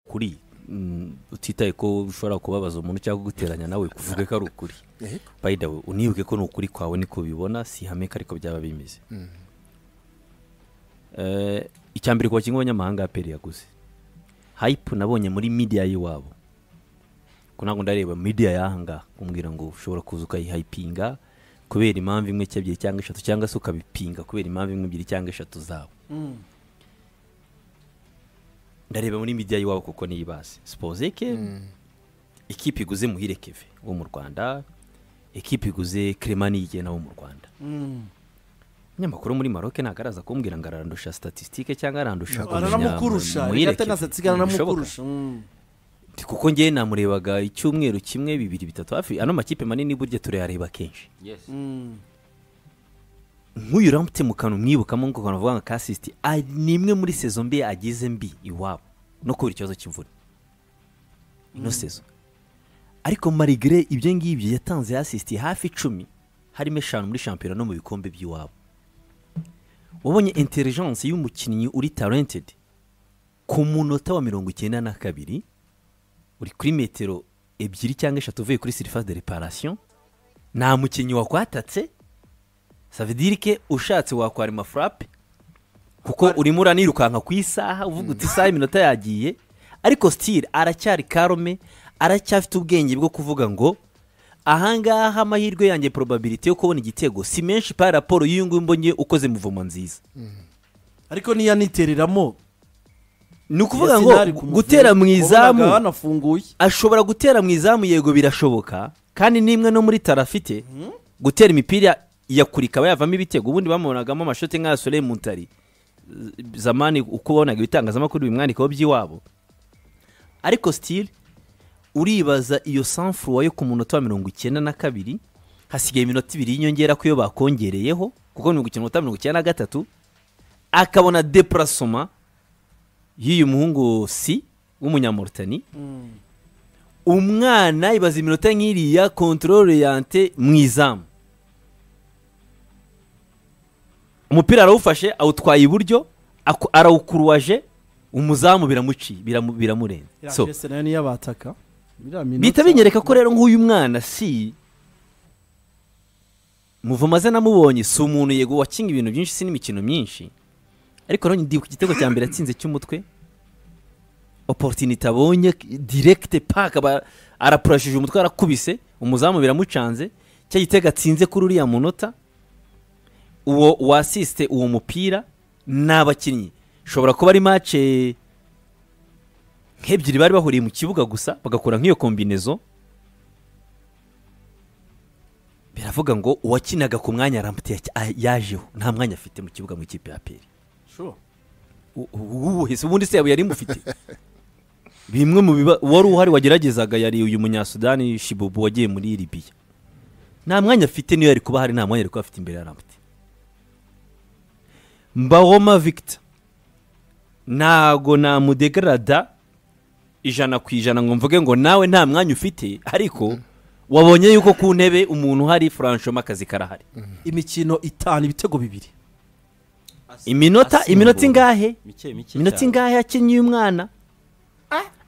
ukuri utitaye ko ushobora kubabaza umuntu cyangwa guteranya nawe kuvuga ko ari ukuri bayida we unibuke ko ni ukuri kwawe niko bibona si ihame ko ariko byaba bimeze Eh, icya mbere ku bakinnyi b'abanyamahanga aperi yaguze hayipu nabonye muri midiya y'iwabo ko ntabwo ndareba midiya y'ahangaha kumbwira ngo ushobora kuza ukayihayipinga kubera impamvu imwe cyangwa ebyiri cyangwa eshatu cyangwa se ukabipinga kubera impamvu imwe ebyiri cyangwa eshatu zawe ndareba muri midiya y'iwabo kuko niyo ibazi sipozeke ikipe iguze muhire keve wo mu rwanda ikipe iguze keremani yigena wo mu rwanda umunyamakuru muri maroke ntabwo araza kumbwira ngo arandusha statisitike cyangwa arandusha kumenya aranamukurusha mu- muhire rigata Kevin. nasatsiga Ntibishoboka. aranamukurusha Mm. Ati, kuko ngewe namurebaga icyumweru kimwe bibiri bitatu hafi ano makipe manini burya turayareba kenshi Yes. Mm. nk'uyu uramutse mu kantu umwibukamo ngo ukantu uvuga ngo kasisiti ari- ni imwe muri sezo mbi agize mbi iwabo no kubera ikibazo cy'imvura ino sezo ariko marigire ibyo ngibyo yatanze yasisiti hafi icumi harimo eshanu muri shampiyona no mu bikombe by'iwabo wabonye intelligence y'umukinnyi uri talented ku munota wa mirongo icyenda na kabiri uri kuri metero ebyiri cyangwa eshatu uvuye kuri sirifa de reparasiyo nta mukinnyi wakwatatse savidirike ushatse wakwara amafurape kuko urimo uranirukanka ku isaha uvuga uti isaha iminota yagiye ariko sitiri aracyari karome aracyafite ubwenge bwo kuvuga ngo ahangaha amahirwe yanjye probabilite yo kubona igitego si menshi pa raporo y'uyu nguyu mbonye ukoze muvoma nziza ariko niyo anitereramo ni ukuvuga ngo Arsenal ku Muvumu, gutera mu izamu wabonaga banafunguye ashobora gutera mu izamu yego birashoboka kandi n'imwe no muri tara afite gutera imipira yakura ikaba yavamo ibitego ubundi bamubonagamo amashoti nka Soleil Muntari Z- zamani uko wabonaga ibitangazamakuru bimwandikaho by'iwabo ariko sitiri uribaza iyo sanfuruwa yo ku munota wa mirongo icyenda na kabiri hasigaye iminota ibiri y'inyongera ko iyo bakongereyeho kuko mirongo icyenda mirongo icyenda na gatatu akabona depurasoma y'uyu muhungu si w'umunyamurutani umwana ibaza iminota nk'iriya kontorore yante mu izamu umupira arawufashe awutwaye iburyo aku- arawukuruwaje umuzamu biramuciye biramu- biramurenze So, iriya nayo niyo abataka Iriya minota- bihita binyereka ko rero nk'uyu mwana si muvumaze namubonye si umuntu yego wakinga ibintu byinshi si n'imikino myinshi ariko nanone ndibuka igitego cya mbere atsinze cy'umutwe oporutinite abonye direkite paka aba- arapurashije umutwe arakubise umuzamu biramucanze cya gitego atsinze kuri uriya munota uwo wasiste uwo mupira ni abakinnyi ushobora kuba ari mace nk'ebyiri bari bahuriye mu kibuga gusa bagakora nk'iyo kombinezo biravuga ngo uwakinaga ku mwanya arambuye yajeho nta mwanya afite mu kibuga mu ikipe ya peri Sure. ubuhese ubundi se yaba yari mufite bimwe mu biba uwari uhari wageragezaga yari uyu munyasudani shibubu wagiye muri libiya nta mwanya afite niyo yari kuba hari nta mwanya yari kuba afite imbere ya rambuti mbawoma victor ntago namudegarada ijana ku ijana ngo mvuge ngo nawe nta mwanya ufite ariko wabonye yuko ku ntebe umuntu uhari furanshoma akazi karahari imikino itanu ibitego bibiri iminota Asimbuwe. iminota ingahe Mike mike. iminota cyane. ingahe yakinnye uyu mwana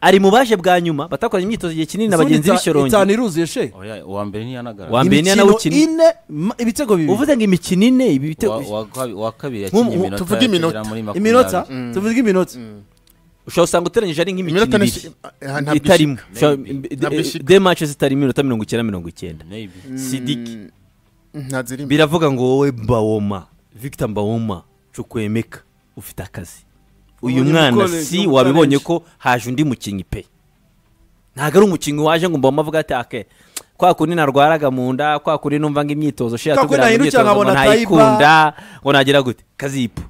ari mu baje bwa nyuma batakoranye imyitozo igihe kinini na bagenzi Ita- b'ishorongi itanu iruzuye she Oya, uwa mbere ntiyanagaragara. Wa- mbere niyo imikino nawukinnye. ine ma- ibitego bibiri uvuze ngo imikino ine ibi Wa- bitego wa- wa- Uwa kabiri Mu- yakinnye mu- iminota. tuvuge iminota. agera muri makumyabiri. iminota tuvuga iminota ushobora usanga uteranyije ari nk'imikino Iminota ni- ibiri eh, ntabwo itarimo ishika. Ushobora- Maybe. de- Ntabwo eh, ishika. de match zitari iminota mirongo icyenda mirongo icyenda Maybe. sidiki nta zirimo biravuga ngo wowe mbawoma victor mbawoma cukwemeka ufite akazi uyu Ubonye mwana umukoresha, si umukoresha. wabibonye ko haje undi mukinnyi pe ntabwo ari umukinnyi waje ngo mbawoma avuga ati ake kwa kundi narwaraga mu nda kwa kundi numva ngo imyitozo shira Kwa kundi nahindukira nkabona ntayikunda ngo nagira gute kazipu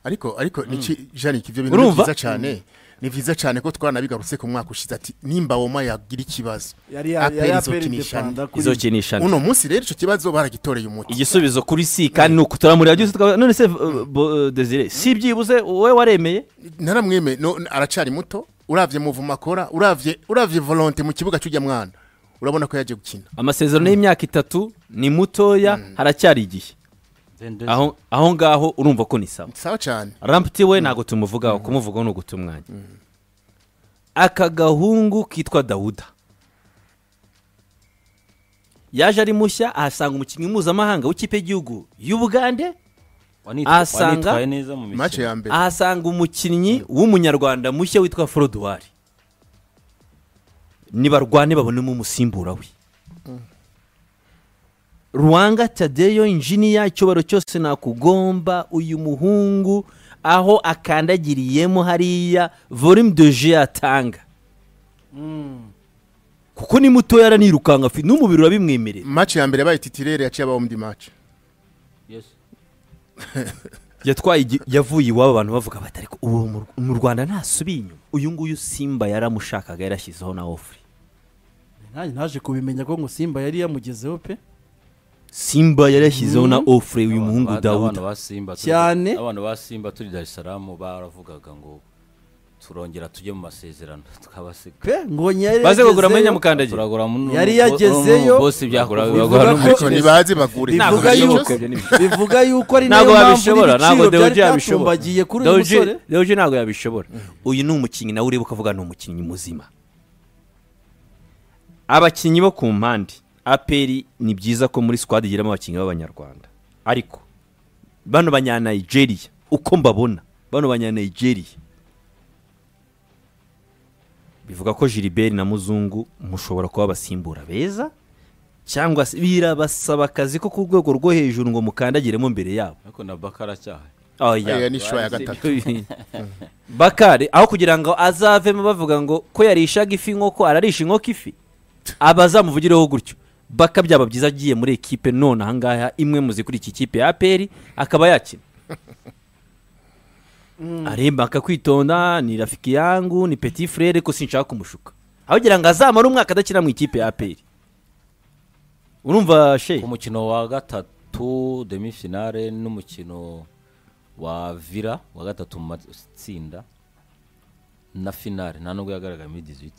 ariko ariko niki jani ibyo bintu ni Urumva? byiza cyane ni byiza cyane ko twanabigarutse ku mwaka ushize ati nimba woma yagira ikibazo yari ya- yari Aperi aperi izokinisha independa kuri- izokinisha uno munsi rero icyo kibazo baragitoreye umuti igisubizo kuri si kandi ni ukuturamurira byose tukavuga none se uh, bo- uh, desire si byibuze wowe waremeye naramweme no- aracari muto uravye muvumo akora uravye uravye volonte mu kibuga cy'ujya mwana urabona ko yaje gukina amasezerano y'imyaka itatu ni mutoya haracyari igihe Then there's- aho aho ngaho urumva ko ni sawa sawa cyane ramputi we ntabwo tumuvugaho kumuvugaho ni uguta umwanya aka gahungu kitwa dawuda yaje ari mushya ahasanga umukinnyi mpuzamahanga w'ikipe y'igihugu y'ubugande Wanitwa- Asanga- wanitwaye neza mu mace mikino ya mbere ahasanga umukinnyi w'umunyarwanda mushya witwa forodwari nibarwane babonemo umusimbura we ruwanga tadeyo injiniya icyubaro cyose nakugomba uyu muhungu aho akandagiriyemo hariya volume de jeu atanga kuko ni mutoya aranirukanka afi- n'umubiri urabimwemerera mace ya mbere yabaye titirere yaciye abaho undi mace Yes. yatwaye igi- yavuye iwabo abantu bavuga bati ariko ubu mu Rw- mu rwanda ntasubiye inyuma uyu nguyu simba yaramushakaga yarashyizeho na ofuri nanjye naje kubimenya ko ngo simba yari yamugezeho pe simba yarashyizeho na ofuri uyu muhungu Abana- abana dawuda ba Simba turi- Cyane. abana ba simba turi dar es salaam baravugaga ngo turongera tujye mu masezerano tukabasiga pe ngo yari baze kugura muri yagezeyo nyamukandagira turagura mu- Yari mu- yagezeyo. mu- bosi byakora Bivuga bibagora ko- ariko ntibazi bagura Bivuga ibintu byose. yuko- bivuga yuko ari ntabwo nayo mpamvu babishobora ntabwo n'ibiciro byari deoje yabishobora byatumbagiye kuri uyu Deoje- musore deoje ntabwo yabishobora uyu ni umukinnyi nawe ureba ukavuga ni umukinnyi muzima abakinnyi bo ku mpande aperi ni byiza ko muri squad igiramo abakinnyi b'abanyarwanda ariko bano banyanayigeriya uko mbabona bano banyanayigeriya bivuga ko Gilbert na Muzungu mushobora kuba abasimbura beza cyangwa se birabasaba akazi ko ku rwego rwo hejuru ngo mukandagiremo mbere yabo ariko na bakara cyaha oya Aya ni shwa ya gatatu bakari aho kugira ngo azavemo bavuga ngo ko yarishaga ifi nk'uko ararisha inkoko ifi abazamuvugireho gutyo baka byaba byiza agiye muri ekipe none ahangaha imwe mu zikuri iki kipe ya aperi akaba yakina aremba akakwitonda ni rafiki yangu ni peti frere ko sinshaka kumushuka aho kugira ngo azamare umwaka adakina mu ikipe ya aperi urumva she ku mukino wa gatatu demi finale n'umukino wa vira wa gatatu mu matsinda na finale nta nubwo yagaragaye muri 18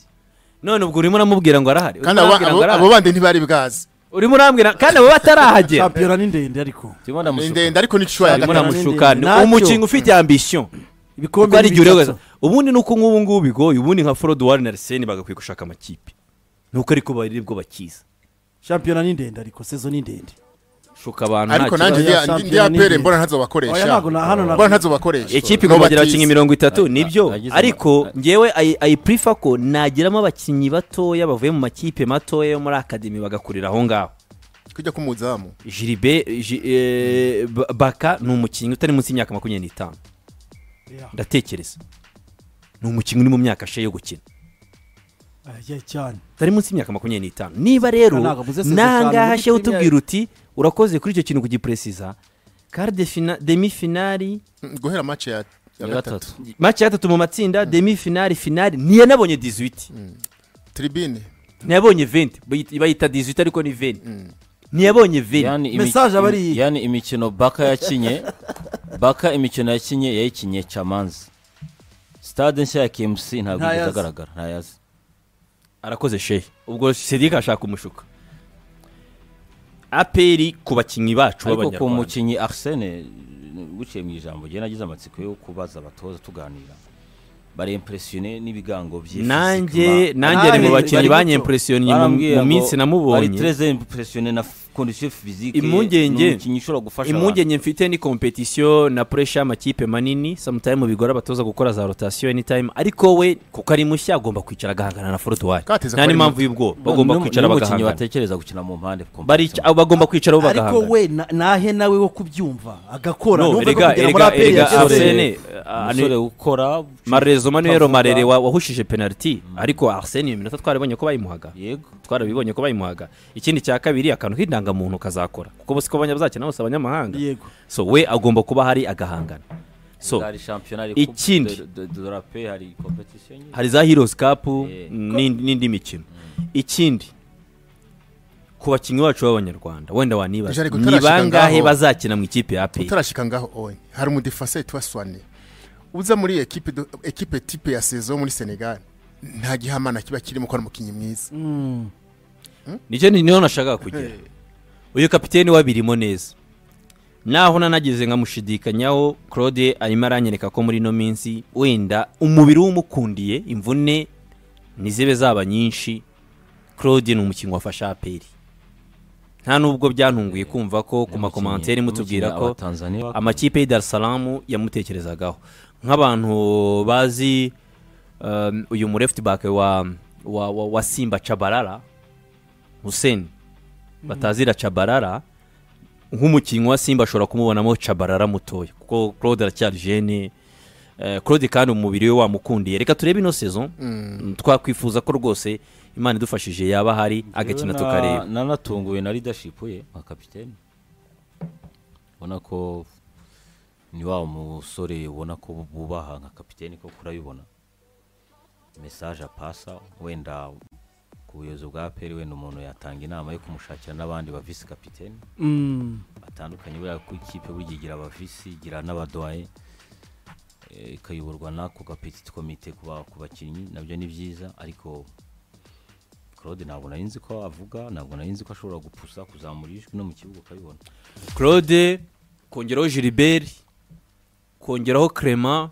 none ubwo urimo uramubwira ngo arahari kandi Urimo abo- urambwira ngo abo- arahari? abo bandi ntibari bwazi urimo urambwira kandi abo batarahagera shampiyona ni ndende ariko turimo Ni ndamushuka ndende ariko ni shwa ya harimo gatatu namushukana Nacyo. umukinnyi ufite ambisiyo kuko ibikombe ari igihe ureba bitatu. ubundi ni uko nk'ubu ngubu bigoye ubundi nka forodwari na ariseni bagakwiye gushaka amakipe nuko ariko bari bwo bakiza shampiyona ni ndende ariko sezo ni ndende shuka abantu ariko nta nanjye kibazo. kibazo. ndiya- Ya ndi- Champions ndi apere League. mbona Oya, ntazobakoresha ntabwo na- hano ntabwo. mbona ntazobakoresha ekipe igomba kugira abakinnyi mirongo itatu Nagize- nibyo nagize- ariko nagize- ngewe ayi- ayipurifa ko nagiramo abakinnyi batoya bavuye mu makipe matoya yo muri akademi bagakurira aho ngaho kujya kumuzamu jiribe ji- eh, Ba- baka ni umukinnyi utari munsi y'imyaka makumyabiri n'itanu ndatekereza ni umukinnyi uri mu myaka she yo gukina Aya cyane utari munsi y'imyaka makumyabiri n'itanu niba rero Ntabwo muze sezerano nangaha muri shewe Premier. utubwira uti urakoze kuri icyo kintu kugipuresiza kari de fina- demi finali Mm, guhera mace ya ya ya gatatu gatatu mace ya gatatu mu matsinda demi finali finali ntiyanabonye 18 tribine ntiyabonye 20 bayita- bayita 18 ariko ni 20 ntiyabonye 20 yani, Message aba ari iyi. yani imikino baka yakinye baka imikino yakinye yayikinye camanzi stade nshya ya kmc ntabwo Ntayazi. igeze agaragara ntayazi arakoze shehe ubwo sedika ashaka umushuka aperi ku bakinnyi bacu ariko ku b'abanyarwanda mukinnyi arsene buciye mu ijambo gihe nagize amatsiko yo kubaza abatoza tuganira bari impressioné n'ibigango bye nanjye physiquement. nanjye ari mu Bari- bakinnyi bari guto. banyempuresionye Barambwira mu ngo minsi bari namubonye très impressionné na f- condition physique Impungenge- ni umukinnyi ushobora gufasha abantu impungenge mfite ni kompetisiyo na puresha y'amakipe manini sometimes bigora abatoza gukora za rotasiyo anytime ariko we kuko ari mushya agomba kwicara agahangana na forotwari nta Kateza ko ari n'impamvu muto. y'ubwoba Ni- bagomba ni- kwicara ni umukinnyi bagahangana batekereza gukina mu mpande ku Barica- abo bagomba kwicara bo ariko bagahangana we na- nahe nawe wo kubyumva agakora No, Numve ko erega- kugera muri erega- APR erega yageze- Arsene- Arsene Ah, umusore ukora marezo manuel Kavuga. marere wa- wahushije penaliti ariko arsene iyo minota twarabonye ko bayimuhaga yego twarabibonye ko bayimuhaga ikindi cya kabiri akantu k'indangamuntu kazakora kuko bose ko bazakina bose abanyamahanga yego so we agomba kuba hari agahangana so hari shampiyona hari ikindi. coupe de- de- de la paix, hari competition nyinshi. hari za heroes cup Eh. n'indi n'indi mikino ikindi ku bakinnyi bacu b'abanyarwanda wenda wanibaza Jariko, ni utarashika bangahe ngaho. bazakina mu ikipe ya aperi utarashika ngaho oye hari umudefase witwa swane uza muri ekipe do- ekipe tipe ya sezo muri senegal nta gihamana kiba kirimo ko ari umukinnyi mwiza nicyo ni- niho nashakaga kugera uyu kapiteni wabirimo neza naho nanageze nkamushidikanyaho claude arimo aranyereka ko muri ino minsi wenda umubiri w'umukundiye imvune ntizibe zaba nyinshi claude ni umukinnyi wafashe aperi nta nubwo byantunguye kumva ko ku makomantere mutubwira ko amakipe y'i Dar es Salaam yamutekerezagaho nk'abantu bazi um, uyu mu left back wa, wa, wa, wa Simba Chabarara Hussein batazira Chabarara nk'umukinnyi wa Simba ashobora kumubonamo Chabarara mutoya kuko Claude aracyari jeune eh, Claude kandi umubiri we wamukundiye reka turebe ino saison twakwifuza ko rwose Imana idufashije yaba hari agakina tukareba nanatunguwe na leadership ye nka kapitene ubona ko ni wa musore ubona ko bubaha nka kapitene ko kurabibona mesaje apasa wenda ku buyobozi bwa peri wenda umuntu yatanga inama yo kumushakira n'abandi ba visi kapitene Mm. batandukanye buriya ku ikipe burya igira abavisi igira n'abadoye eh, ikayoborwa n'ako gapetiti komite ku ba- ku bakinnyi nabyo ni byiza ariko claude ntabwo nari nzi ko avuga ntabwo nari nzi ko ashobora gupusa kuzamura ijwi no mu kibuga ukabibona claude kongeraho gilbert kongeraho clement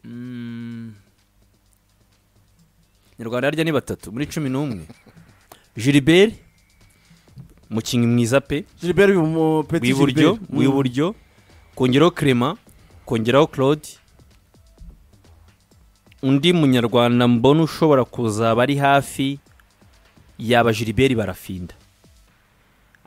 Mm. nyarwanda harya ni batatu muri cumi n'umwe gilbert umukinnyi mwiza pe Gilbert mu Petit w'iburyo Gilbert. Mm. w'iburyo kongeraho clement kongeraho claude undi munyarwanda mbona ushobora kuzaba ari hafi yaba gilbert barafinda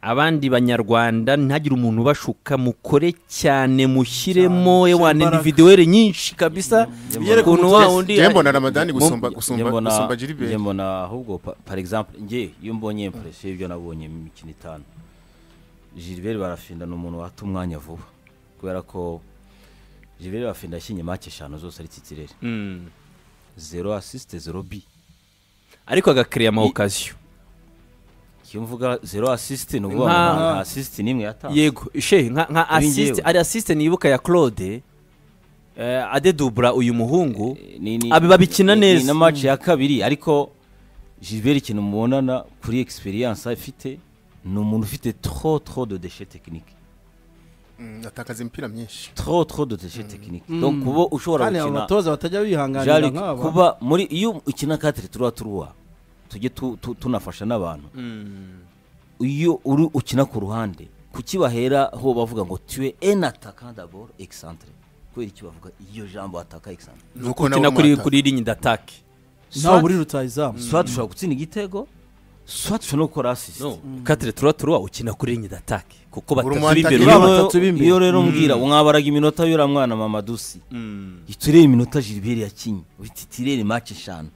abandi banyarwanda ntihagire umuntu ubashuka mukore cyane mushyiremo Cyane, wana imbaraga. individuweri nyinshi kabisa Yereke ukuntu wa wundi njye mbona ramadani gusumba Njye gusumba mbona- gusumba njye jiriberi mbona ahubwo pa- par exemple njye iyo mbonye impression y'ibyo nabonye mu mikino itanu Gilbert barafinda ni umuntu wata umwanya vuba kubera ko Gilbert barafinda yashinye make eshanu zose ari titirere Mm. zero assist zero bi ariko agakiriya amawokasiyo iyo mvuga zero assist ni ukuvuga Nka- ngo nta nta assist n'imwe yatanze yego she nka, nka Kuri assist njyewe. ari assist nibuka ya claude eh, adedubura uyu muhungu Ni- ni- Abi babikina ni- neza. ni na match ya kabiri ariko Gilbert ikintu mubonana kuri experience afite ni umuntu ufite trop trop de déchet technique atakaza imipira myinshi trop trop de déchet technique donc kuba ushobora kandi aba gukina batoza batajya Jari, bihanganira nk'aba kuba muri iyo ukina katire turuwa turuwa tujye tu- tu- tunafasha n'abantu iyo uri ukina ku ruhande kukibahera ho bavuga ngo tuwe en attaquant d'abord excentré kubera iki bavuga iyo jambo ataka excentré nuko ukina nawe kuri umwata kuri ligne d'attaque ntawe uri rutayizamu soit dushobora gutsinda igitego soit dushobora no gukora assist no katire tura tura ukina kuri ligne d'attaque kuko batatu umwanta b'imbere nyine. urimo- Aba batatu b'imbere. iyo rero mbwira mwabaraga iminota y'uriya mwana mamadusi Mm. turebe iminota Gilbert yakinye uhita itirere match eshanu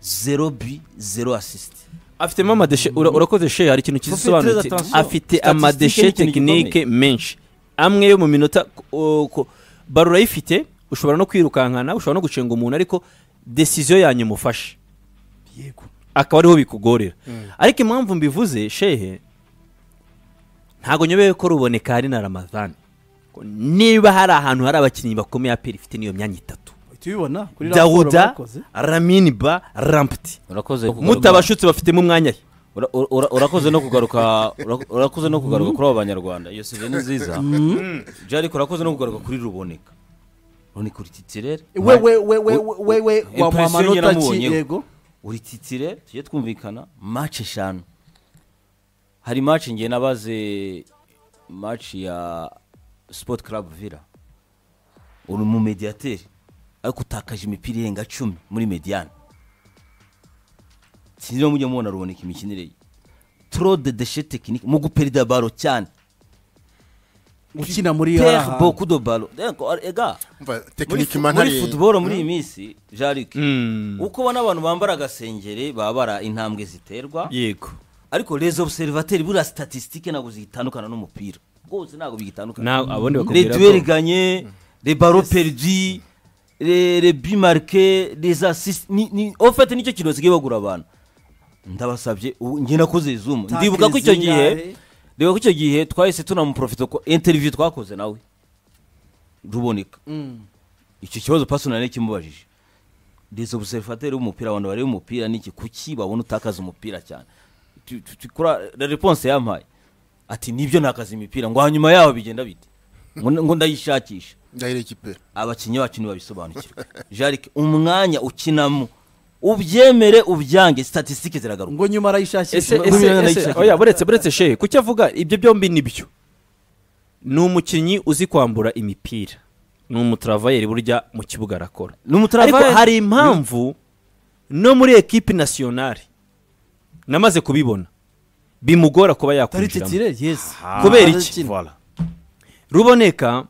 zero bi zero assist afitemo amadeshe ura- urakoze she hari ikintu Faut faire kizisobanutse très attention. afite Statistique ni amadeshe ikintu tekinike menshi amwe yo mu minota ku- ku- baro urayifite ushobora no kwirukankana ushobora no gucenga umuntu ariko desiziyo yanyu mufashe yego akaba ariho bikugorera ariko impamvu mbivuze shehe ntabwo nyobeye ko ruboneka hari na ramadani niba hari ahantu hari abakinnyi bakomeye aperi ifite n'iyo myanya itatu uhita ubibona kuri raporo dawuda bakoze. ramini ba rampiti urakoze mutabashutse bafitemo umwanya he Ura- ura- ura- urakoze no kugaruka ura- urakoze no kugaruka kuri abo banyarwanda iyo sivyo ni nziza je ariko urakoze no kugaruka kuri ruboneka ruboneka uri titirere we we we we we we Impression wamuha amanota ki yaramubonyeho. yego uri titirere tujye twumvikana match eshanu hari match ngiye nabaze match ya sport club villa uri umu mediateri ariko utakaje imipira irenga cumi muri mediane sinzi niba mujya mubona ruboneka imikinire ye trop de déchet technique mu guperida baro cyane gukina muri ya pere hantu. boku do baro Ego, ega umva muri tekinike fu- imana muri ari futuboro muri iyi minsi jarike Mm. uko ubona abantu bambara agasengeri baba bara intambwe ziterwa yego ariko les observateurs buriya statistique ntabwo zigitandukana n'umupira rwose ntabwo bigitandukana nawe abandi les bakubwira duels ko gagnés les barreaux perdus les les buts marqués les assists ni ni en fait nicyo kintu basigaye bagura abantu ndabasabye ubu njye nakoze zoom Tackle ndibuka ko icyo gihe zingahe? ndibuka ko icyo gihe twahise tunamuprofita ko interview twakoze nawe ruboneka Mm. icyo kibazo pasonari kimubajije des observateurs b'umupira abantu bareba umupira niki kuki babona utakaza umupira cyane Tu- tu- tu- kura- la réponse yampaye ati nibyo nakaza imipira ngo hanyuma yaho bigenda bite ngo ngo ndayishakisha ndahira ikipe abakinnyi bacu ntibabisobanukirwe jarike umwanya ukinamo ubyemere ubyange statisitike ziragaruka ngo nyuma arayishakisha ese Ese- ese ese- ese ese- oya buretse buretse shehe kuki avuga ibyo byombi nibyo ni umukinnyi uzi kwambura imipira ni umutaravayeri burya mu kibuga arakora ariko n'umutaravari hari impamvu no muri ekipi nasiyonari namaze kubibona bimugora kuba yakwinjiramo tarititire yesi kubera iki ruboneka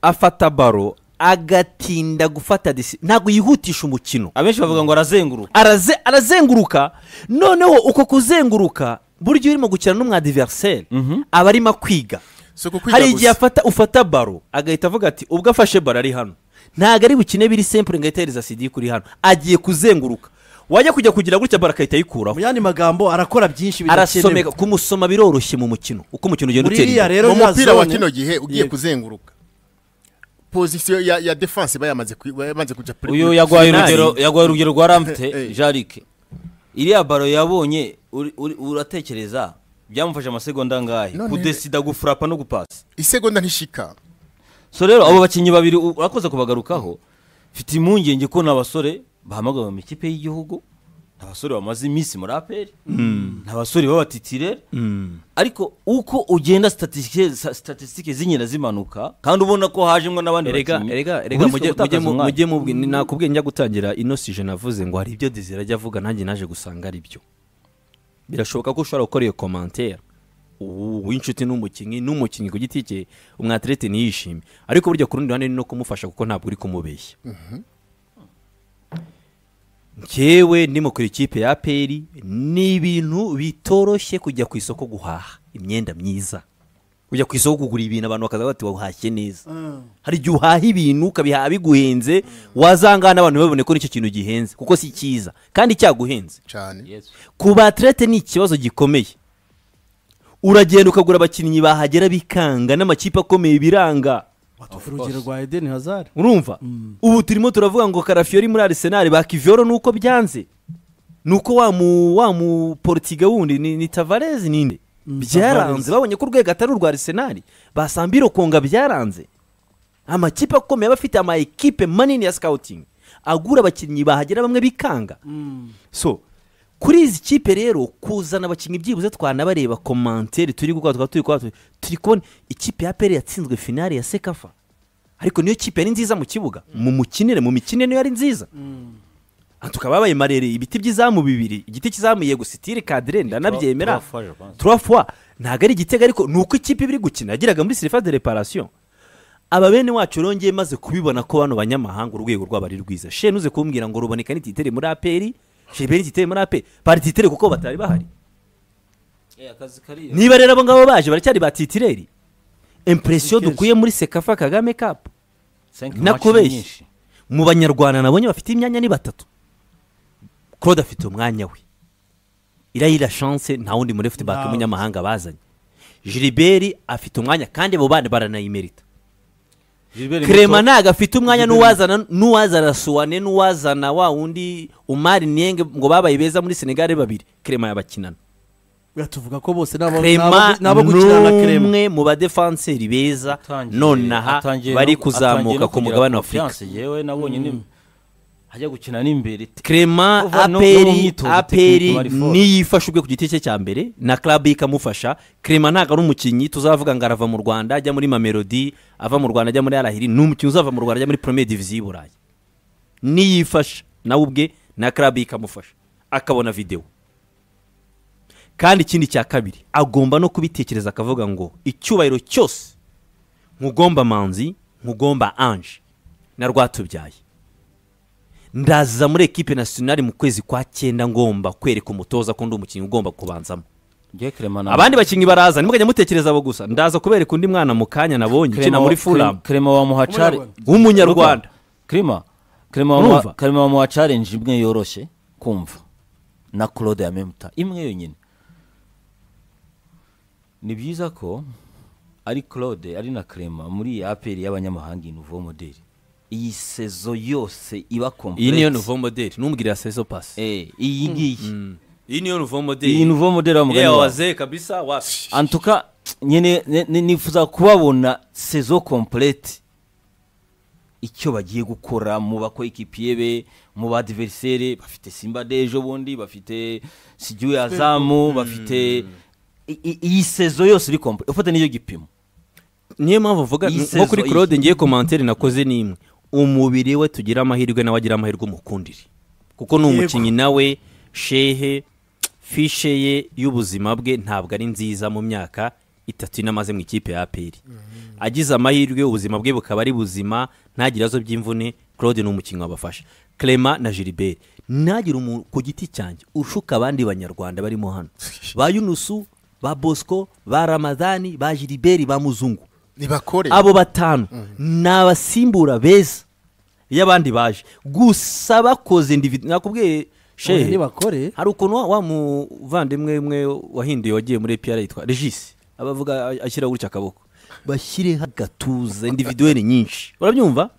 afata baro agatinda gufata disi ntabwo yihutisha umukino abenshi bavuga ngo arazenguruka araze arazenguruka noneho uko kuzenguruka buryo urimo gukina n'umwadiveriseri aba arimo kwiga si ukukwiga hari igihe gusa afata ufata baro agahita avuga ati ubwo afashe baro ari hano ntabwo ari bukine biri sempure ngo ahite ahereza sidi kuri hano agiye kuzenguruka wajya kujya kugira gutya baro agahita ayikuraho mu yandi magambo arakora byinshi arasomeka bidakenewe kumusoma biroroshye mu mukino uko umukino ugenda muri utera iriya imbere rero mu ya mupira wa zone- kino gihe ugiye Yego. kuzenguruka pozisiyo ya ya defense iba yamaze kwi- yamaze kujya kuri- uyu yagwaye Finali. urugero yagwaye urugero rwa ramfite Eh. jarike iriya baro yabonye uri- uri- uratekereza byamufashe amasegonda angahe None- kudesida gufurapa no gupasa isegonda ntishika so rero abo bakinnyi babiri u- urakoze kubagarukaho mfite impungenge ko ni abasore bahamagawe mu ikipe y'igihugu ni abasore bamaze iminsi muri aperi ni abasore b'abatitirere ariko uko ugenda statisitike sa- statisitike zigenda zimanuka kandi ubona ko hajemo n'abandi erega bakinnyi erega erega uba ufite mujye mujye gutakaza mu- umwanya. mujye mubwi ni- nakubwiye njya gutangira ino sije navuze ngo hari ibyo dizira ajya avuga nanjye naje gusanga ari byo birashoboka ko ushobora gukora iyo komantera uw'inshuti n'umukinnyi n'umukinnyi ku giti cye umwaterete ntiyishime ariko burya ku rundi ruhande ni no kumufasha kuko ntabwo uri kumubeshya ngewe ndimo kuri ikipe ya peri ni ibintu bitoroshye kujya ku isoko guhaha imyenda myiza ujya ku isoko kugura ibintu abantu bakaza bati wahashye neza hari igihe uhaha ibintu ukabihaha biguhenze wazangana abantu babone ko nicyo kintu gihenze kuko si cyiza kandi cyaguhenze cyane Yes. ku baterete ni ikibazo gikomeye uragenda ukagura abakinnyi bahagera bikanga n'amakipe akomeye biranga Watuvuga urugero rwa edeni hazari urumva ubu turimo turavuga ngo karafiyori muri arisenali bakiviyoro nuko byanze nuko wa mu wa mu porutiga wundi ni, ni tavarezi ninde Mm, byaranze Tavares. babonye ko urwego atari urwa arisenali basamba irokonga byaranze amakipe akomeye aba afite ama ekipe manini ya sikawutingi agura abakinnyi bahagera bamwe bikanga so kuri izi kipe rero kuzana abakinnyi byibuze twanabareba komantere turi gukora tukaba turi kuba turi- turi kubona ikipe ya peri yatsinzwe finale ya sekafa ariko niyo kipe yari nziza mu kibuga mu mukinire mu mikine niyo yari nziza Ah, tukaba babaye marere ibiti by'izamu bibiri igiti cy'izamu yego sitire kadire ndanabyemera trois fois, je pense. trois fois ntabwo ari igitego ariko ni uko ikipe biri gukina yageraga muri serifa de reparasiyo aba bene wacu rongeye maze kubibona ko bano banyamahanga urwego rwabo ari rwiza she nuze kumbwira ngo ruboneka n'ititere muri aperi shebe n'ititere muri aperi barititere kuko batari bahari Eh, akazi kariya. niba rero abo ngabo baje baracyari ba titireri impresiyo dukuye muri sekafa kagame kapu Cinq matches nakubeshye nyinshi. mu banyarwanda nabonye bafite imyanya ni batatu claude afite umwanya we irayira chance nta wundi muri futibake Ntawe. umunyamahanga bazanye gilibert afite umwanya kandi abo bana baranayimerita Gilbert krema Muto, ntago afite umwanya n'uwazana n'uwazana suwane n'uwazana wa wundi umari nienge ngo babaye beza muri senegare babiri krema yabakinana tuvuga ko bose ni abo- ni krema abo- ni abo gukina na krema n'umwe mu badefanseri beza atangiye- nonaha atangiye bari no- atangiye kuzamuka no ku kugira mugabane wa afurika confiance. Yewe nabonye ni- ajya gukina n'imbere Clement Kuva no- no mu aperi myitozo aperi technique bari force. niyifasha ubwe ku giti cye cya mbere na club ikamufasha Clement ntabwo ari umukinnyi tuzavuga ngo arava mu Rwanda ajya muri Mamelodi ava mu Rwanda ajya muri Arahiri ni umukinnyi uzava mu Rwanda ajya muri Premier Division y'u Burayi niyifasha nawe ubwe na club ikamufasha akabona video kandi ikindi cya kabiri agomba no kubitekereza akavuga ngo icyubahiro cyose nkugomba manzi nkugomba anje na rwatubyaye ndaza muri ekipe nasiyonari mu kwezi kwa cyenda ngomba kwereka umutoza ko ndi umukinnyi ugomba kubanzamo Ngiye Clement na- abandi bakinnyi baraza nimugajya mutekereza abo gusa ndaza kubereka undi mwana mu kanya nabonye ukina muri furamu Clement wa muhacare Umunyarwanda. W'umunyarwanda. Clement Clement wa Urumva? Muha- Clement wa muhacare nje imwe yoroshye kumva na Claude ya Memuta imwe yonyine ni byiza ko ari Claude ari na Clement muri iyi APR y'abanyamahanga iyi nouveau model iyi sezo yose iba complete iyi niyo nuvo modeli numbwirira sezo pasi eh iyi ngiyi iyi niyo nuvo modeli iyi nouveau model wa mugani yewe wawe. waze kabisa wasi antuka nyine ni- ni- nifuza kubabona sezo komplete icyo bagiye gukora mu bakoekipiye be mu badiverisere bafite simba d'ejo bundi bafite sigiwe azamu bafite i- i- iyi sezo yose iri komplete ufate n'icyo gipimo niyo mpamvu mvuga Iyi nko kuri saison claude iyi. ngiye komantere nakoze ni imwe umubiri we tugire amahirwe nawe agire amahirwe umukundire kuko ni Yego. umukinnyi nawe shehe fishe ye y'ubuzima bwe ntabwo ari nziza mu myaka itatu inamaze mu ikipe ya aperi agize amahirwe ubuzima bwe bukaba ari buzima ntagire ibibazo by'imvune claude ni umukinnyi wabafasha clement na gilbert ntagire umuntu ku giti cyanjye ushuka abandi banyarwanda barimo hano ba yunusu ba bosco ba ramadani ba gilbert ba muzungu nibakore abo batanu ni abasimbura beza iyo abandi baje gusa bakoze individu nakubwiye Oya, shehe nibakore. hari ukuntu wa- wa muvandimwe umwe wahinduye wagiye muri epiyara yitwa regisi abavuga ashyiraho gutya akaboko bashyireho agatuza individuweri nyinshi urabyumva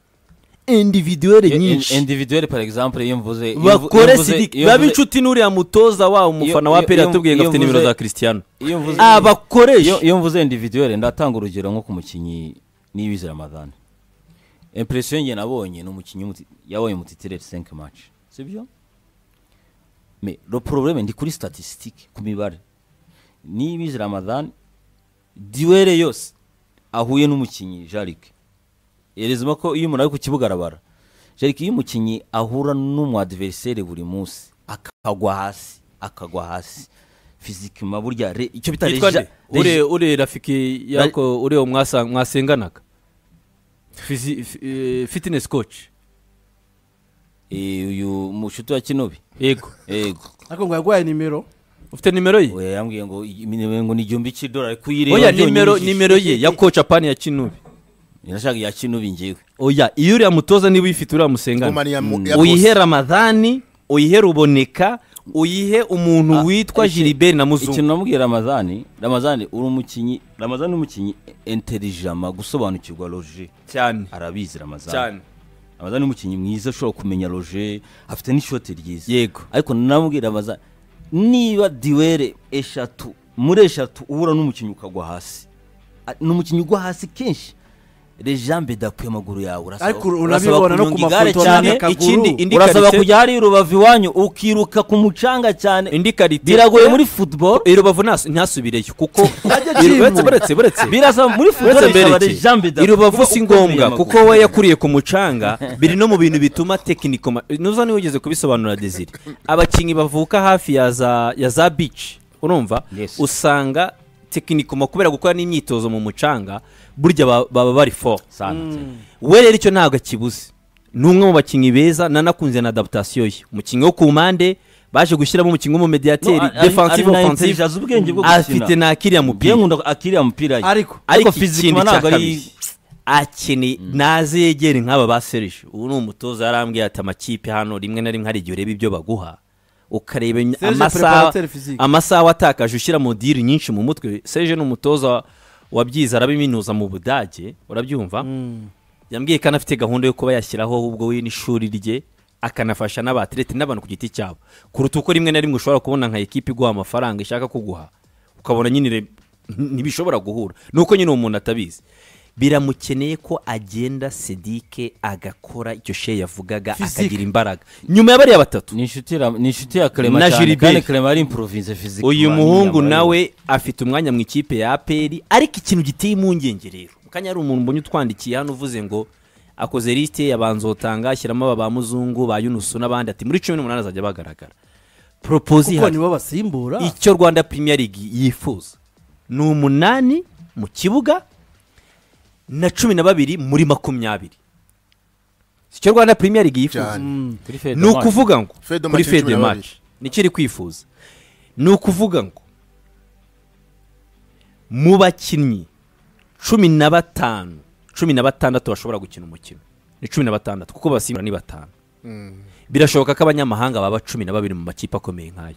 individuweri nyinshi individuelle par exemple iyo mvuze iyo mvu- iyo bakore mvuze- sidi iyo babe mvuze- inshuti n'uriya mutoza wa umufana wa iyo- peri iyo- yatubwiye ngo iyo afite nimero mvuze- za christian iyo mvuze abakoresha iyo iyo mvuze individuelle ndatanga urugero nko ku mukinnyi niyibizi ramadani impresiyo njye nabonye ni umukinnyi w'umuti- yabonye umutitireri 5 match sibyo me le problème ndi kuri statistique ku mibare niyibizi ramadani duwere yose ahuye n'umukinnyi jarike yerezamo ko iyo umuntu ari ku kibuga arabara jarike iyo umukinnyi ahura n'umu adversaire buri munsi akagwa hasi akagwa hasi fizikima burya re- icyo bita yitwa reja- nde ure reja- ure rafiki yako ure uwo mwasa- mwasenganaga Fizi- fi- eh, fitness coach Eh, uyu mushuti wa kinobi yego yego ariko ngo yarwaye nimero ufite nimero ye Oya, yambwiye ngo iminebe ngo ni igihumbi cy'idolari kuyireba oya byonyine nimero ijisho. nimero ye ya coach apani ya kinubi Nashaka iya kinobi ngewe oya iyo uriya mutoza niba uyifite uriya musengana Ngoma ni iya mu- ya uyihe Bose. ramadhani uyihe ruboneka uyihe Ah, umuntu witwa iki- gilibert na ikintu muzungu namubwiye ramazani ramazani uri umukinnyi ramazani ni umukinnyi intelijama gusobanukirwa roje cyane arabizi ramazani cyane ramazani ni umukinnyi mwiza ushobora kumenya roje afite n'ishoti ryiza yego ariko namubwiye ramazani niba diwere eshatu muri eshatu uhura n'umukinnyi ukagwa hasi A- ni umukinnyi ugwa hasi kenshi rejambe dakuye amaguru yawe urasaba- Ariko urasaba urabibona no kunyonga ku igare mafoto cyane n'akaguru. ikindi indi urasaba karite kujya hari rubavu iwanyu ukiruka ku mucanga cyane indi karite biragoye muri football irubavu ntas- ntasubireyo kuko acibwa. buretse buretse buretse birasaba muri football uretse bisaba mbere rejambe ki, irubavu si ngombwa kuko we yakuriye ku mucanga biri no mu bintu bituma tekiniko ma- nuza niba wigeze kubisobanura desire abakinnyi bavuka hafi ya za ya za beach urumva Yes. usanga tekinikoma kubera gukora n'imyitozo mu mucanga burya ba- baba bari fo we rero icyo ntabwo akibuze ni umwe mu bakinnyi beza nanakunze na adaptation ye umukinnyi wo ku mpande baje gushyiramo umukinnyi w'umumediateri defensive offensive afite afite nakiriya mupira nkunda akiriya mupira ye ariko ariko fizikima ikindi cya ntabwo ari- kabiri akeneye naze yegere nk'aba ba serije ubu ni umutoza yarambwiye ati amakipe hano rimwe na rimwe hari igihe ureba ibyo baguha ukareba iny- Serge amasaha préparateur physique. amasaha watakaje ushyira mu diri nyinshi mu mutwe serije ni umutoza wabyize arabiminuza mu budage urabyumva yambwiye ko anafite gahunda yo kuba yashyiraho ubwo we n'ishuri rye akanafasha n'abaterete n'abantu ku giti cyabo kuruta uko rimwe na rimwe ushobora kubona nka ekipa iguha amafaranga ishaka kuguha ukabona nyine re- ntibishobora guhura nuko nyine umuntu atabizi biramukeneye ko agenda sedike agakora icyo shehe yavugaga Physique. akagira imbaraga nyuma ya bariya batatu ni inshuti ra- ni inshuti ya Clement Na cyane Gilbert. kandi Clement ari improvinze physique uyu muhungu nawe afite umwanya mu ikipe ya aperi ariko ikintu giteye impungenge rero mukanya hari umuntu mbonye utwandikiye hano uvuze ngo akoze lisite yabanzotanga ashyiramo aba ba muzungu ba yunusu n'abandi ati muri cumi n'umunani azajya bagaragara poropozi kuko ihari nibo basimbura icyo rwanda premier league yifuza ni umunani mu kibuga na cumi na babiri muri makumyabiri Si icyo rwanda premier league yifuza cyane ni ukuvuga ngo Fede kuri Match ni fede cumi na match nikiri kwifuza ni ukuvuga ngo mu bakinnyi cumi na batanu cumi na batandatu bashobora gukina umukino ni cumi na batandatu kuko basimbura ni batanu birashoboka ko abanyamahanga baba cumi na babiri mu makipe akomeye nk'ayo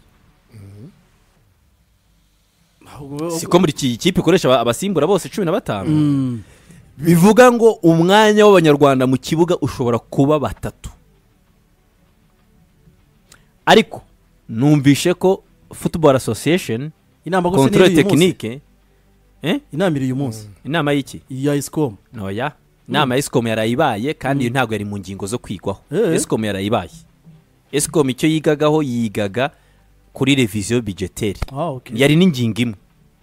siko muri iki kipe ikoresha aba- abasimbura bose cumi na batanu bivuga ngo umwanya w'abanyarwanda mu kibuga ushobora kuba batatu ariko numvishe ko football association inama gusa ni control iy'uyu munsi. technique Eh? inama iri uyu munsi inama y'iki iya isikomu ntoya inama y'isikomu yarayibaye kandi iyo ntabwo yari mu ngingo zo kwigwaho Eh. esikomu yarayibaye esikomu icyo yigagaho yigaga kuri reviziyo bijeteri Ah, okay. yari n'ingingo imwe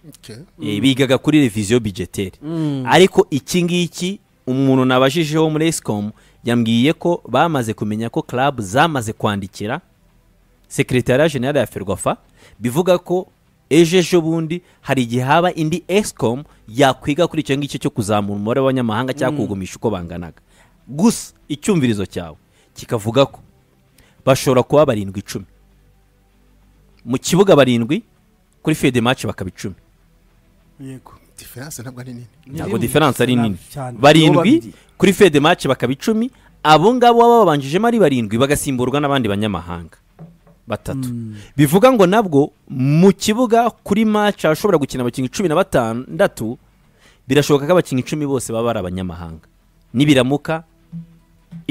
Okay. Eh, bigaga kuri reviziyo bijeteri Mm. ariko iki ngiki umuntu nabajije wo muri esikomu yambwiye ko bamaze kumenya ko club zamaze kwandikira sekretariya generale ya ferwafa bivuga ko ejo ejo bundi hari igihe haba indi esikomu yakwiga kuri icyo ngicyo cyo kuzamura umubare w'abanyamahanga cyangwa kuwugumisha uko banganaga gusa icyumvirizo cyawe kikavuga ko bashobora kuba barindwi icumi mu kibuga barindwi kuri fede match bakaba icumi yego diferanse ntabwo ari nini ntabwo diferanse ari nini cyane. Bo barindwi babiri. kuri fede match bakaba icumi abo ngabo baba babanjijemo ari barindwi bagasimburwa n'abandi banyamahanga batatu bivuga ngo nabwo mu kibuga kuri match hashobora gukina abakinnyi cumi na batandatu birashoboka ko abakinnyi icumi bose baba ari abanyamahanga nibiramuka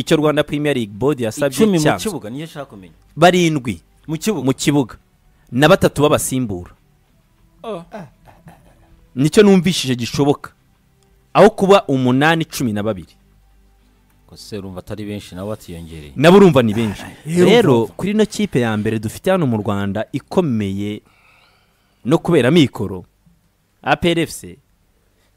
icyo rwanda premier league board yasabye icumi mu cyanzwe kibuga niyo nshaka kumenya barindwi mu kibuga mu kibuga na batatu b'abasimbura nicyo numvishije gishoboka aho kuba umunani cumi na babiri Ko se urumva atari benshi nabo batiyongereye nabo urumva ni benshi urumva, rero kuri ino kipe ya mbere dufite hano mu rwanda ikomeye no kubera mikoro APRFC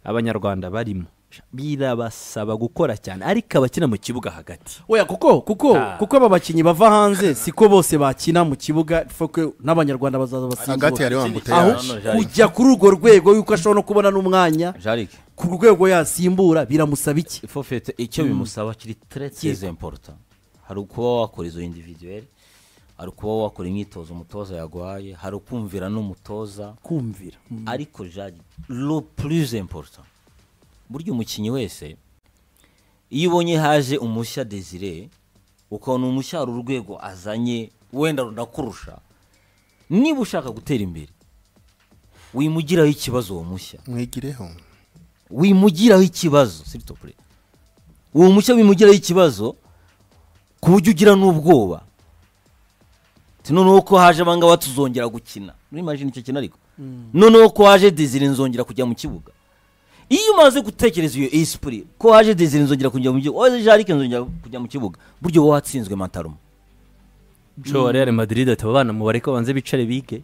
abanyarwanda barimo birabasaba gukora cyane ariko abakina mu kibuga hagati oya kuko kuko Ah. kuko aba bakinnyi bava hanze siko bose bakina mu kibuga fokwe n'abanyarwanda bazaza basimbura hagati hari wa aho mbuteyage Hano, Jean- kujya kuri urwo rwego yuko ashobora no kubona n'umwanya jarike ku rwego yasimbura biramusaba iki ifofete icyo bimusaba kiri tre très important hari ukuba wakora izo individuelle hari ukuba wakora imyitozo umutoza yaguhaye hari ukumvira n'umutoza kumvira ariko jari lo plus important burya umukinnyi wese iyo ubonye haje umushya desire ukabona umushya hari urwego azanye wenda runakurusha niba ushaka gutera imbere wimugiraho ikibazo uwo mushya mwigireho wimugiraho ikibazo s'il te plaît. uwo mushya wimugiraho ikibazo ku buryo ugira n'ubwoba Ati noneho ko haje abangaba tuzongera gukina n'imajini icyo kintu ariko noneho ko haje desire nzongera kujya mu kibuga iyo umaze gutekereza iyo esprit ko haje desire nzongera kujya mu kibuga oya jarike nzongera kujya mu kibuga buryo wowe watsinzwe mataruma joe real madrid ati abana mubare ko banze bicare bige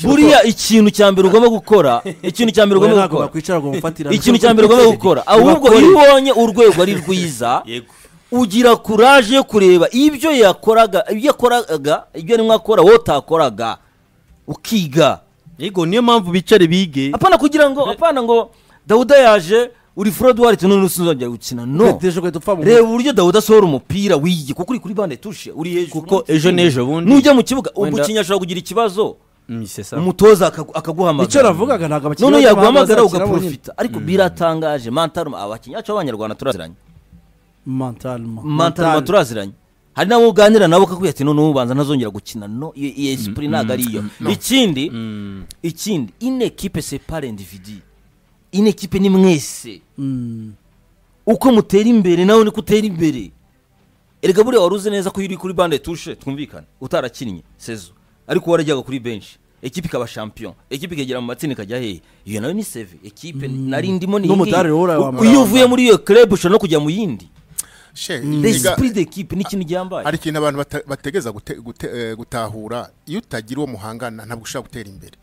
buriya ikintu cya mbere ugomba gukora ikintu cya mbere Oya, ugomba ntabwo gukora bakwicara ngo bamufatirane ikintu cya mbere ugomba gukora ahubwo iyo ubonye urwego ari rwiza ugira kuraje yo kureba ibyo yakoraga ibyo yakoraga ibyo arimo akora wowe utakoraga ukiga yego niyo mpamvu bicare bige apana kugira ngo apana ngo dawuda yaje uri forodwari tuno ntusuzongera gukina no Ugateje ugahita upfa mu reba uburyo dawuda asohora umupira wiye kuko uri kuri bande tushe uri hejuru Kuko ejo n'ejo bundi- nujya mu kibuga Wenda- umukinnyi ashobora kugira ikibazo misesa umutoza akagu- akaguhamagara Icyo navugaga ntabwo abakinnyi none bajya yaguhamagara bahaza bakira ugaprofita ariko biratangaje mantaruma abakinnyi bacu b'abanyarwanda turaziranye mentalma mantaruma Mental. turaziranye hari n'abo uganira nabo kakubwira ati none ubanza ntazongera gukina no iyo iyo esprit ntabwo ari iyo ikindi ikindi une equipe c'est pas l'individu une equipe ni mwese Mm. uko mutera imbere nawe niko utera imbere erega buriya wari uzi neza ko iyo uri kuri bande tushe twumvikane utarakinnye sezo ariko warajyaga kuri benshi ekipe ikaba champion ekipe ikagera mu matsinda ikajya hehe iyo nayo ni seve ekipe nari ndimo ni iyi ngiyi. N'umudari wowe urawambara. iyo uvuye muri iyo club ushobora no kujya mu yindi she l'esprit d'equipe ni ikintu gihambaye hari ikintu abantu bata- bategeza gute- gute- eh, gutahura iyo utagira uwo muhangana ntabwo ushobora gutera imbere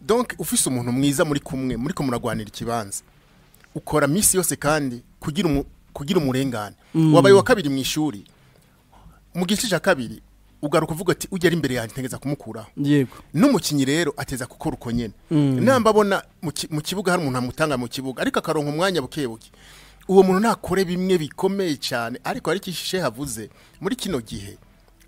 donc ufise umuntu mwiza muri kumwe muri ko muragwanira ikibanza ukora minsi yose kandi kugira umu- kugira umurengane wabaye wa kabiri mu ishuri mu gice cya kabiri ugaruka uvuga ati ugera imbere yanjye ntegeza kumukuraho yego n'umukinnyi rero ateza gukora uko nyine namba abona mu ki- mu kibuga hari umuntu amutanga mu kibuga ariko akaronka umwanya buke buke uwo muntu ntakore bimwe bikomeye cyane ariko ariko ishishe havuze muri kino gihe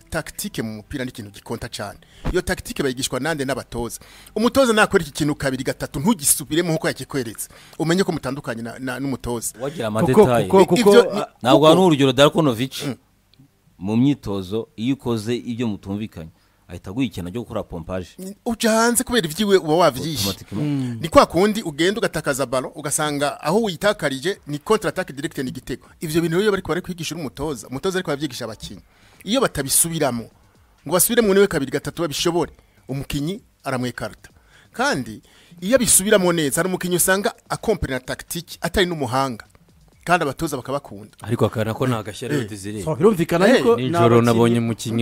takitike mu mupira ni ikintu gikonta cyane iyo takitike bayigishwa nande n'abatoza umutoza nakora iki kintu kabiri gatatu ntugisubiremo nk'uko yakikweretse umenye ko mutandukanye na- na- n'umutoza wagira kuko amadetaye kuko kuko Ibyo ni- ah, ntabwo hano urugero darakonovici mu myitozo iyo ukoze ibyo mutumvikanye ahita aguha ikintu cyo gukora pompaje uca hanze kubera ibyiwe uba wavyishe Automatiquement. ni kwa kundi ugenda ugatakaza balo ugasanga aho uyitakarije ni contre attaque direct ni igitego ivyo bintu rero bariko bari kwigisha umutoza umutoza ariko abavyigisha abakinyi iyo batabisubiramo ngo basubire mu niwe kabiri gatatu babishobore umukinyi aramwekarta kandi iyo abisubiramo neza hari umukinnyi usanga akompani na tagitiki atari n'umuhanga kandi abatoza bakabakunda ariko akana ko ntagashyiraho dizire birumvikana Hey, ariko ni nijoro abakinnyi- nabonye umukinnyi